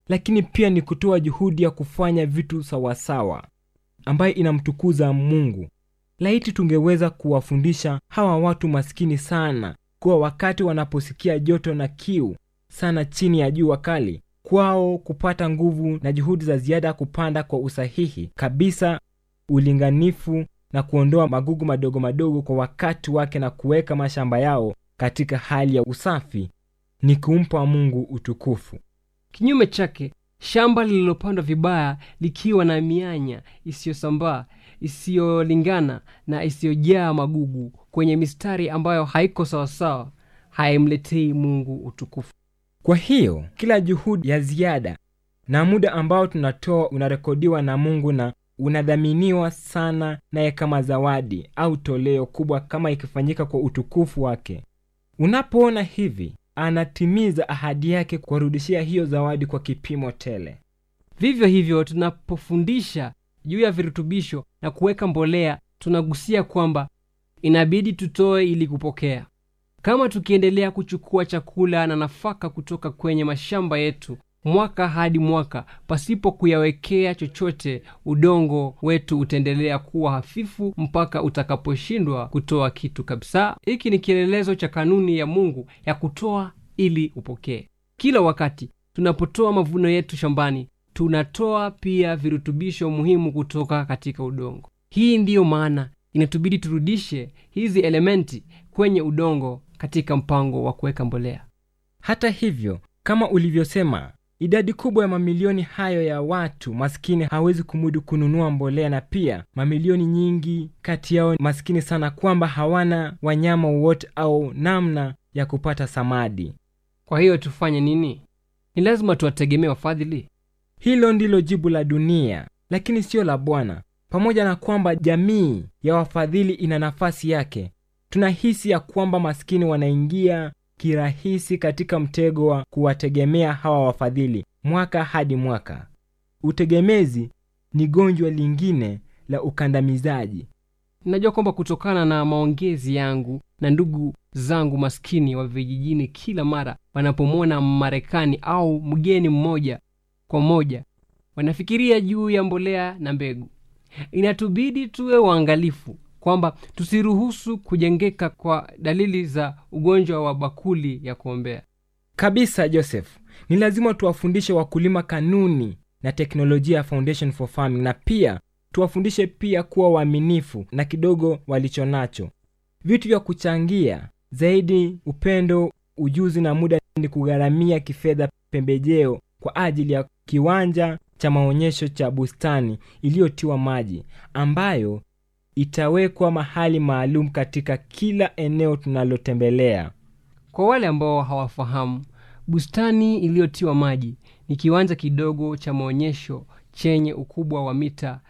lakini pia ni kutoa juhudi ya kufanya vitu sawasawa ambayo inamtukuza mungu laiti tungeweza kuwafundisha hawa watu maskini sana kuwa wakati wanaposikia joto na kiu sana chini ya jua kali kwao kupata nguvu na juhudi za ziada kupanda kwa usahihi kabisa ulinganifu na kuondoa magugu madogo madogo kwa wakati wake na kuweka mashamba yao katika hali ya usafi ni kumpa mungu utukufu kinyume chake shamba lililopandwa vibaya likiwa na mianya isiyosambaa isiyolingana na isiyojaa magugu kwenye mistari ambayo haiko sawasawa haimletei mungu utukufu kwa hiyo kila juhudi ya ziada na muda ambao tunatoa unarekodiwa na mungu na unadhaminiwa sana naye kama zawadi au toleo kubwa kama ikifanyika kwa utukufu wake unapoona hivi anatimiza ahadi yake kuwarudishia hiyo zawadi kwa kipimo tele vivyo hivyo tunapofundisha juu ya virutubisho na kuweka mbolea tunagusia kwamba inabidi tutoe ili kupokea kama tukiendelea kuchukua chakula na nafaka kutoka kwenye mashamba yetu mwaka hadi mwaka pasipo kuyawekea chochote udongo wetu utaendelea kuwa hafifu mpaka utakaposhindwa kutoa kitu kabisa hiki ni kielelezo cha kanuni ya mungu ya kutoa ili upokee kila wakati tunapotoa mavuno yetu shambani tunatoa pia virutubisho muhimu kutoka katika udongo hii ndiyo maana inatubidi turudishe hizi elementi kwenye udongo katika mpango wa kuweka mbolea hata hivyo kama ulivyosema idadi kubwa ya mamilioni hayo ya watu maskini hawezi kumudu kununua mbolea na pia mamilioni nyingi kati yao maskini sana kwamba hawana wanyama wowote au namna ya kupata samadi kwa hiyo tufanye nini ni lazima tuwategemee wafadhili hilo ndilo jibu la dunia lakini siyo la bwana pamoja na kwamba jamii ya wafadhili ina nafasi yake tunahisi ya kwamba maskini wanaingia kirahisi katika mtego wa kuwategemea hawa wafadhili mwaka hadi mwaka utegemezi ni gonjwa lingine la ukandamizaji ninajua kwamba kutokana na maongezi yangu na ndugu zangu maskini wa vijijini kila mara wanapomwona marekani au mgeni mmoja kwa moja wanafikiria juu ya mbolea na mbegu inatubidi tuwe waangalifu kwamba tusiruhusu kujengeka kwa dalili za ugonjwa wa bakuli ya kuombea kabisa joseph ni lazima tuwafundishe wakulima kanuni na teknolojia ya foundation for farming na pia tuwafundishe pia kuwa waaminifu na kidogo walicho nacho vitu vya kuchangia zaidi upendo ujuzi na muda ni kugharamia kifedha pembejeo kwa ajili ya kiwanja cha maonyesho cha bustani iliyotiwa maji ambayo itawekwa mahali maalum katika kila eneo tunalotembelea kwa wale ambao hawafahamu bustani iliyotiwa maji ni kiwanja kidogo cha maonyesho chenye ukubwa wa mita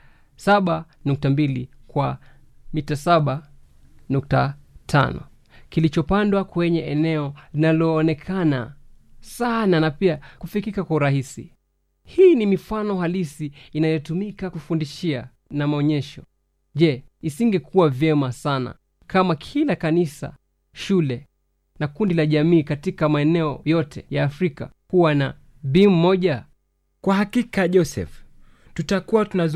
7.2 kwa mita 7.5 kilichopandwa kwenye eneo linaloonekana sana na pia kufikika kwa urahisi hii ni mifano halisi inayotumika kufundishia na maonyesho je isingekuwa vyema sana kama kila kanisa shule na kundi la jamii katika maeneo yote ya afrika kuwa na bimu moja kwa hakika joseph tutakuwa tunazungumza